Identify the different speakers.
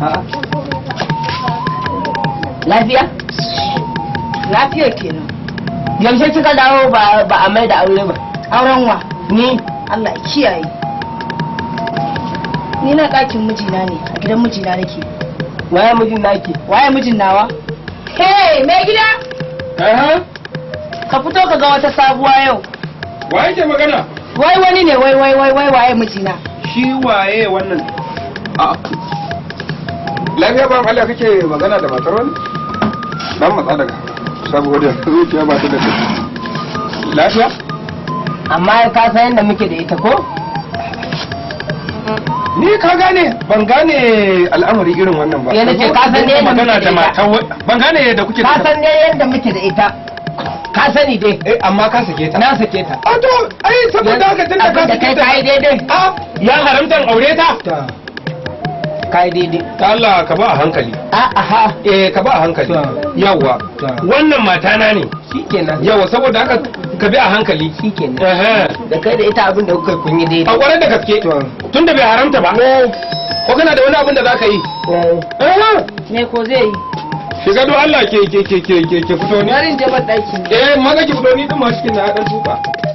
Speaker 1: lafiya
Speaker 2: lafiya kenan
Speaker 1: yaushe kika dawo ba ba a mai da aure ba
Speaker 2: auren wa
Speaker 1: ni
Speaker 2: Allah ya kiyaye ni na ɗakin mijina ne a gidan mijina nake
Speaker 1: waye mijin naki
Speaker 2: waye mijin nawa hey mai gida ka fito ka ga wata sabuwa yau
Speaker 3: Wa yake magana?
Speaker 2: wai wani ne wai wai wai wai waye mijina
Speaker 3: Shi waye wannan? A. Lafiya ba Allah kake magana da matar wani? Dan matsa daga. Saboda zuciya ba ta da tafi. Lafiya?
Speaker 1: amma ka san yadda muke da ita ko
Speaker 3: Ni ka gane ban gane al'amari irin wannan ba.
Speaker 1: Ya nace ka san ne yadda
Speaker 3: magana
Speaker 1: muke
Speaker 3: da
Speaker 1: da
Speaker 3: matar wani. Ban gane yadda kuke
Speaker 1: ka san ne yadda muke da ita ka sani dai
Speaker 3: Eh amma ka sake ta.
Speaker 1: na sake ta
Speaker 3: A to ai saboda haka tunda ka
Speaker 1: abin da
Speaker 3: sake
Speaker 1: kai
Speaker 3: ta.
Speaker 1: kai daidai
Speaker 3: A ya haramta in aure ta?
Speaker 1: kai daidai
Speaker 3: Ta Allah ka ba a hankali.
Speaker 1: a aha
Speaker 3: Eh ka ba a hankali.
Speaker 1: Ta.
Speaker 3: Yawwa.
Speaker 1: Ta.
Speaker 3: Wannan matana ne.
Speaker 1: shikenan
Speaker 3: Yawa saboda haka ka bi a hankali.
Speaker 1: shikenan
Speaker 3: Ehe.
Speaker 1: da kai da ita abin da kuka kun yi
Speaker 3: A
Speaker 1: daidai
Speaker 3: kwarar da gaske. Tun da bai haramta ba. Ko kana da wani abin da za ka yi? Ehe.
Speaker 2: me ko zai yi
Speaker 3: Shiga don Allah ke ke ke ke ke ke fito ni.
Speaker 2: bari in je ban ɗaki ne
Speaker 3: Eh maza ki fito ni din ma cikin na dan tuka.